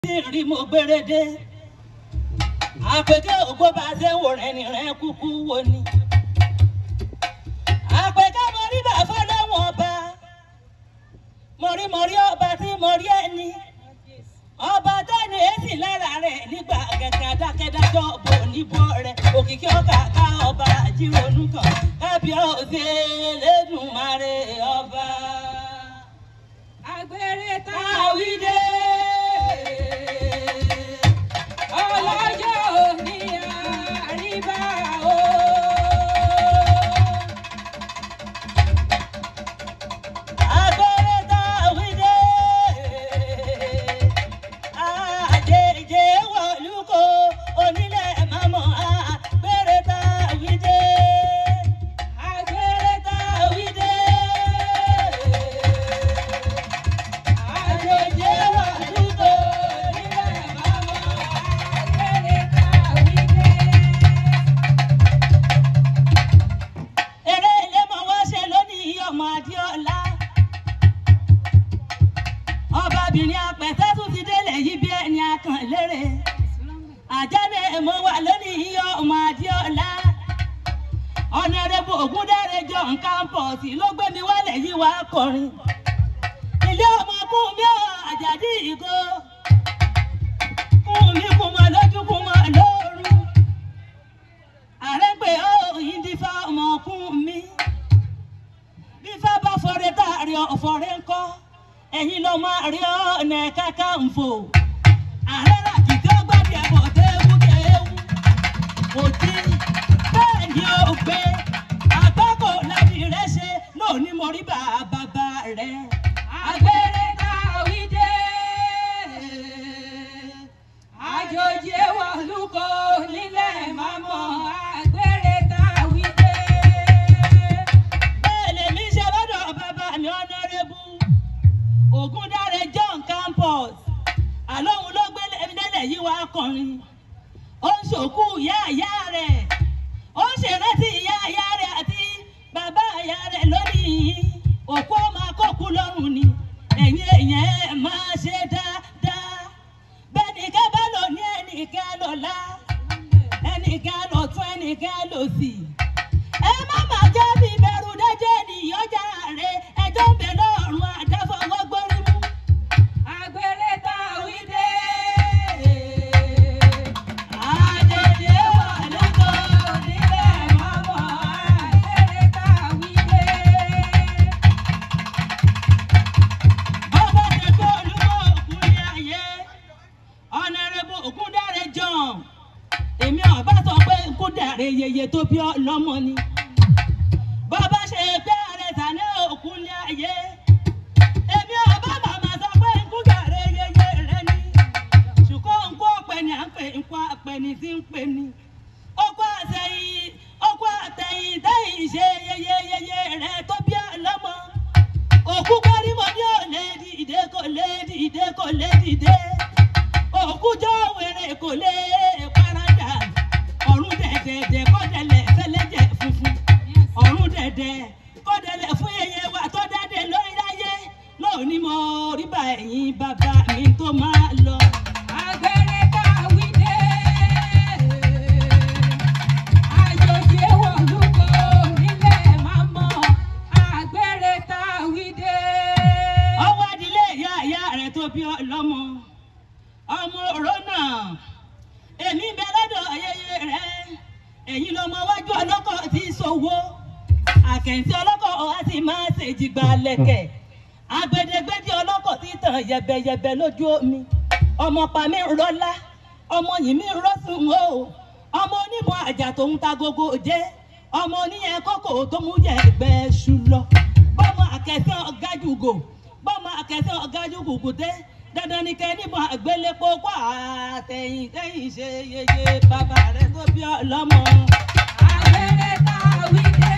rí mo gbérédé àpèké ògbó bá ṣe ń wò rẹ ní rẹ kúkú wo ni àpèké mo rí bá fọlọ́wọ́n ọba mo rí mo rí ọba tí mo rí ẹni ọba tẹ́ni èsì lára rẹ̀ nígbà kẹ̀kẹ́ adákẹ́dájọ́ bò níbo rẹ̀ òkìkí ọkà ká ọba jírònú kan kábíyèsí Elédùmarè ọba. Agbèrè tá a wí Àwídé. ọlọ́jọ́ òní àríbá o. Agbèrè tá àwídé. Àjèjì wọ̀lúkọ onílẹ̀ mọ́mọ́ agbèrè tá àwídé. Agbèrè tá àwídé. Àjèjì wọ̀lúkọ onílẹ̀ mọ́mọ́ Agbèrè tá a wí dé. eré ilé mọ wọ́n ṣe lónìí ọmọ adéọlá ọbabìnrin apẹ̀tẹ́ tún ti délẹ̀ yìí bí ẹni akàn lérè àjálẹ̀ mo wà lónìí ọmọ adéọlá ọ̀nàrẹ́bù ògúndáre john campus ló gbé mi wálẹ̀ yìí wá kọrin ilé ọmọ kún mi ò àjàdí ìgò kún mi kún mọ lójú kún mọ lóru àrẹ́gbẹ́ òyìn dífá ọmọkùn mi bífá bá fọrẹ́ tá a rí ọ̀fọ̀rẹ́ ńkọ́ ẹ̀yin ló máa rí ọ̀nà Kakanfò ààrẹ làkì tí ó gbàdí ẹ̀bọ̀ téwú téwú kò tí bẹ́ẹ̀ ni ó gbé àgbákò láti rẹ̀ ṣe lónìí mo rí bàbá rẹ̀ Agbèrè tá a wí dé. Àjòjì wọ̀lúkọ nílẹ̀ mọ́mọ́. Agbèrè tá a wí dé. bẹ́ẹ̀ lèmi ṣe lọ́dọ̀ bàbá mi ọ̀nàrẹ́bù Ògúndáre John Campus àlóhun ló gbé lẹ́lẹ̀ yìí wá kọrin ó ń ṣòkú ìyá ìyá rẹ̀ ó ń ṣèrántí ìyá ìyá rẹ̀ àti bàbá ìyá rẹ̀ lónìí òkú ọmọ akọ́kú lọ́rùn ni ẹ̀yin èèyàn ẹ̀ máa ṣe dáadáa bẹ́ẹ̀ ni ká bá lò ní ẹnìkan lọ́la ẹnìkan lọ́tún ẹnìkan lòsì ẹ má má jẹ́ bí bẹ̀rù dájẹ́ nìyọjà rẹ̀ ẹjọ́ ń bẹ lọ́rùn àdáfọwọ́ gbórí mú. Agbèrè tá a wí dé. àjèjì wà lóko Nílẹ̀ mọ́mọ́. Agbèrè tá a wí dé. ọba tẹ̀kọ́ olúmọ ògùn ní ayé ọ̀nàrẹ́bù ògúndáre john èmi ọba sọ pé ògúndáre yeye tó bí ọlọ́mọ ni bàbá ṣe pé ààrẹ tàní ògùn ní ayé èmi ọba màmá sọ pé ògúndáre yeye rẹ ni ṣùgbọ́n nǹkó ọ̀pẹ ni à ń pè nǹkó ọ̀pẹ ni tí ń pè ní ọkọ àtẹ̀yìn ọkọ àtẹ̀yìn tẹ̀yìn ṣe yeye yeye rẹ tó bí ọlọ́mọ òkú kárímọ ní òlé dìde kò lè dìde kò lè dìde òkú jọ wèrè kò lè paradà ọ̀run dẹ̀dẹ̀dẹ̀ kọ́dẹ̀lẹ̀ fẹlẹ́jẹ̀ funfun ọ̀run dẹ̀dẹ̀ kọ́dẹ̀lẹ̀ fún yẹyẹ wa tó dáde lórí láyé lónìí mo rí bá ẹ̀yìn bàbá mi tó máa lọ. Agbèrè tá a wí dé. Àjòjì wọ̀lúkọ nílẹ̀ mọ́mọ́. Agbèrè tá a wí dé. ọwọ́ adilé ìyá ìyá rẹ̀ tó bí ọlọ́mọ ọmọ òró náà èmi bẹ lọ́dọ̀ ayẹyẹ rẹ̀ ẹ̀yin lọmọ wájú ọlọ́kọ̀ tí sowó àkẹ́ǹtì ọlọ́kọ̀ ọ̀há sì máa ṣèjìgbà lẹ̀kẹ̀ agbedegbede ọlọ́kọ̀ tí tàn yẹ̀bẹ̀yẹ̀bẹ̀ lójú omi ọmọ pa mi rọ́lá ọmọ yìí mi rọ́sùn o ọmọ onímọ̀ àjà tó ń ta gogo jẹ́ ọmọ oníyẹn kókò tó mú yẹ ẹgbẹ́ ṣu lọ bọ́mọ akẹ́sẹ́ ọ̀gájúgò bọ́mọ akẹ́sẹ́ ọ̀gájúgò dé dandan ni kẹ́ níbọn àgbélépo kó àtẹ̀yìn tẹ̀yìn ṣe yeye bàbá rẹ̀ tó bí ọlọ́mọ. Agbèrè tá a wí dé.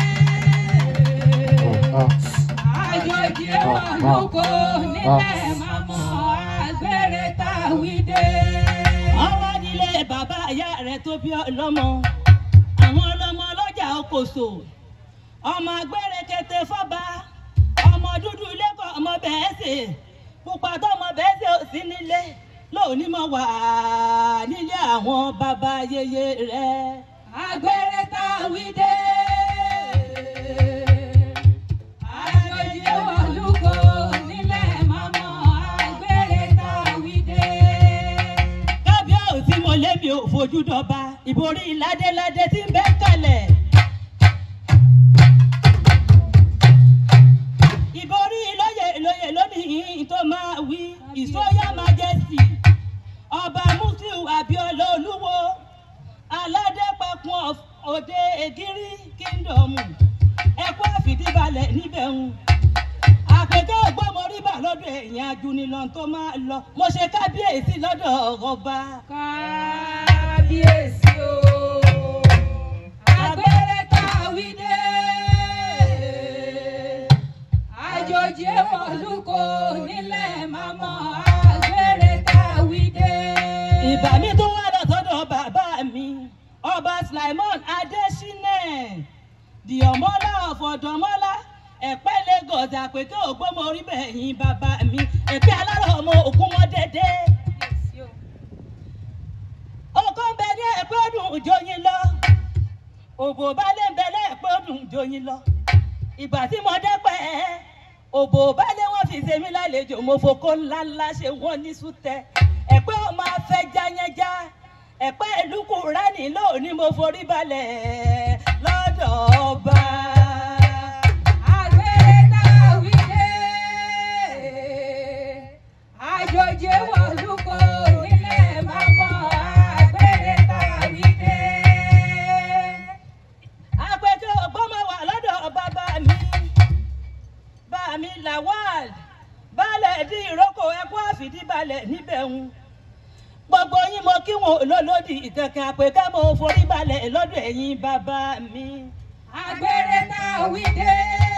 Àjòjì wọ̀lúkọ nílẹ̀ mọ́mọ́. Agbèrè tá a wí dé. ọwọ́ nílé bàbá ìyá rẹ̀ tó bí ọlọ́mọ àwọn ọlọ́mọ ọlọ́jà okòso ọmọ agbẹ́rẹ́kẹtẹ fọ́ba ọmọ dúdú lẹ́kọ̀ọ́ ọmọ bẹ́ẹ̀ sè pupa tọmọ bẹ́ẹ̀ ṣe ò sí nílé lónìí mo wà nílé àwọn bàbá yeye rẹ. Agbèrè tá a wí dé. Àjòjì wọ̀lúkọ nílẹ̀ mọ́mọ́. Agbèrè tá a wí dé. kábíyèsí mo lébi ò fojú dọba ìborí ládéládé tí ń bẹ́ kalẹ̀. ìborí lóye lóye lónìí tó máa wí ìsọyà majesty ọba musiliu abiola olúwo aládẹ́pẹ̀kun of- òde ègírí kingdom ẹ̀kọ́ àfìdíbalẹ̀ níbẹ̀ ń àpèké ògbómoríbà lọ́dọ̀ èèyàn ajunilọ́n tó máa lọ mo ṣe kábíyèsí lọ́dọ̀ ọba. Kábíyèsí o. Agbèrè tá a wí dé. Àjòjì wọ̀lúkọ nílẹ̀ mọ́mọ́. Agbèrè tá a wí dé. ìbà mi tó wá lọ sọ́dọ̀ bàbá mi ọba slimon adesina dìọ̀mọ́lá ọ̀fọ̀dọ̀mọ́lá ẹ̀pẹ́ lagos àpèké ògbómoríbà ẹ̀yìn bàbá mi èpè alárọ̀ ọmọ òkúmọ́dédé. Kábíyèsí o. ọkọ ń bẹ ní ẹ̀pẹ́ ọdún ìjọyìn lọ òbò balẹ̀ ń bẹ lẹ́ẹ̀pẹ́ ọdún ìjọyìn lọ ìgbà tí mo dẹ́pẹ́ òbò balẹ̀ wọn fi ṣe mí lálejò mo fokó ńláńlá ṣe wọ́n ní sútẹ ẹ̀pẹ́ ò máa fẹ́ jáyẹ́já ẹ̀pẹ́ ìlú kùránì lónìí mo forí balẹ̀ lọ́dọ̀ ọba. Agbèrè tá a wí dé. Àjòjì wọ̀lúkọ nílẹ̀ mọ́mọ́. Agbèrè tá a wí dé. àpèjọ ọgbọ́n wà lọ́dọ̀ bàbá mi bá mi lawal baálẹ̀ dín ìrókò ẹkún àfìdíbalẹ̀ níbẹ̀ ń gbogbo yín mo kí wọn olólòdì kankan àpèká mo forí balẹ̀ lọ́dọ̀ ẹ̀yin bàbá mi. Agbèrè tá a wí dé.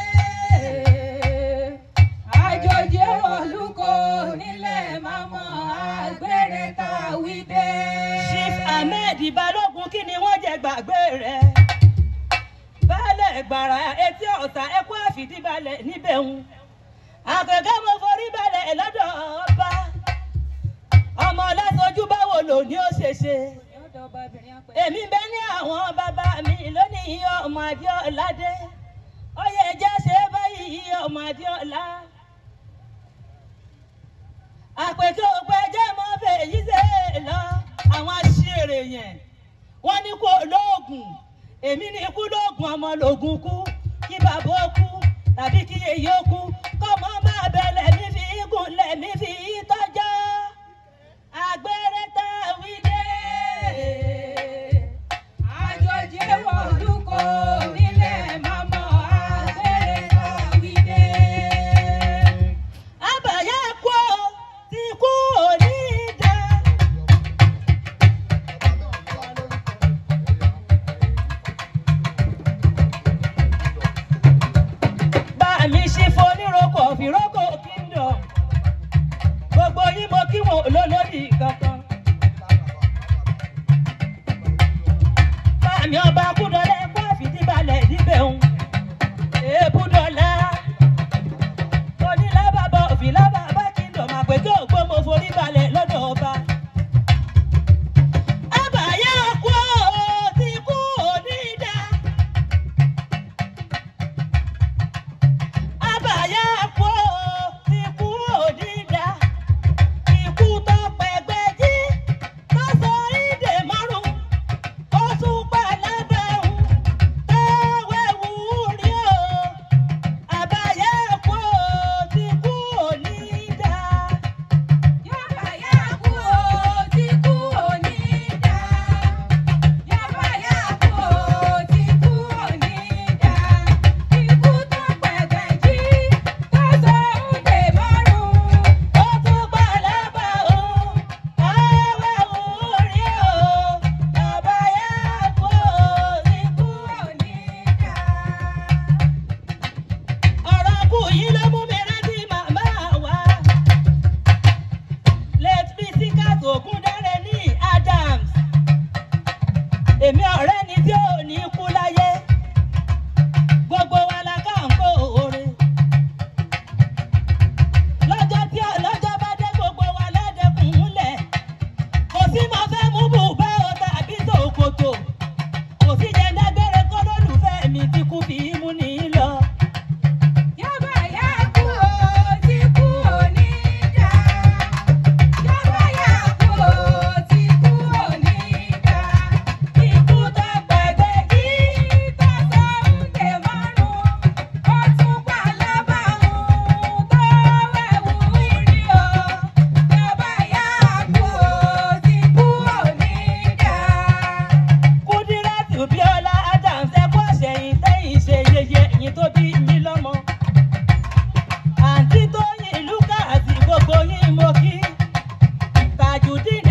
Àjòjì wọ̀lúkọ nílẹ̀ mọ́mọ́. Agbèrè tá a wí dé. chief ahmed balógun kí ni wọ́n jẹ gbàgbé rẹ̀ baálẹ̀ gbàrà etí ọ̀sà ẹkún àfìdíbalẹ̀ níbẹ̀ ń àpèká mo forí balẹ̀ lọ́dọ̀ ọba ọmọ ọlọ́sọjú báwo lò ní ó ṣe ṣe. Yọ̀dọ̀ ọbabìnrin apẹ̀. èmi bẹ ní àwọn bàbá mi lónìí ọmọ adéọládé oyè ẹjẹ ṣe é báyìí ọmọ adéọlá àpètò òpẹjẹ mọ fèyí ṣe é lọ àwọn aṣèrè yẹn wọn ní kó lóògùn èmi ní ikú lóògùn ọmọ lògùn kú kí bàbá ó kú tàbí kí yèyé ó kú kọ́mọ máa bẹ̀lẹ̀ mi fi gùn lẹ̀ mi fi tọ́jọ́ àgbẹ̀rẹ̀ tá a wí dé. Àjòjì wọ̀lúkọ nílẹ̀ mọ́mọ́. Agbèrè tá a wí dé. àbàyà kú ọ tí kú ò ní dá. bá mi ṣe foníroko fìrókò kingdom gbogbo yín mo kí wọn lólódì kankan. bá mi ọba kúdọ̀lẹ́ kó àfìdíbalẹ̀ níbẹ̀ ń èébúdọ̀lá onílábàbà òfìlábàbà kingdom àpèjọ ògbó mo forí balẹ̀ lọ́dọ̀ ọba. àbàyà kú ọ tí kú ò ní dá. àbàyà kú ọ tí kú ò ní dá. ikú tó pẹ̀gbẹ́ jí tó sọ ìdè márùn-ún ó tún pa lábẹ́hùn táwẹ̀ wù ú rí o. àbàyà kú ọ tí kú ò ní dá. Yọ̀bà yá kú o, tí kú ò ní dá. Yọ̀bà yá kú o, tí kú ò ní dá. Ikú tó pẹ̀gbẹ́ jí, tó sọ òde márùn-ún. ó tún pa lábẹ́hùn táwẹ̀ wù ú rí o. àbàyà kú ọ tí kú ò ní dá. ọ̀rọ̀ kù yìí ló mú mi rántí màmá wa. late Bisikat Ògúndáre ní Adams. èmi ọ̀rẹ́ ni tí ò ní kú láyé. gbogbo wa la ká ń kó oore. lọ́jọ́ tí ọlọ́jọ́ bá dé gbogbo wa ládẹ́kùn múlẹ̀. tajudeen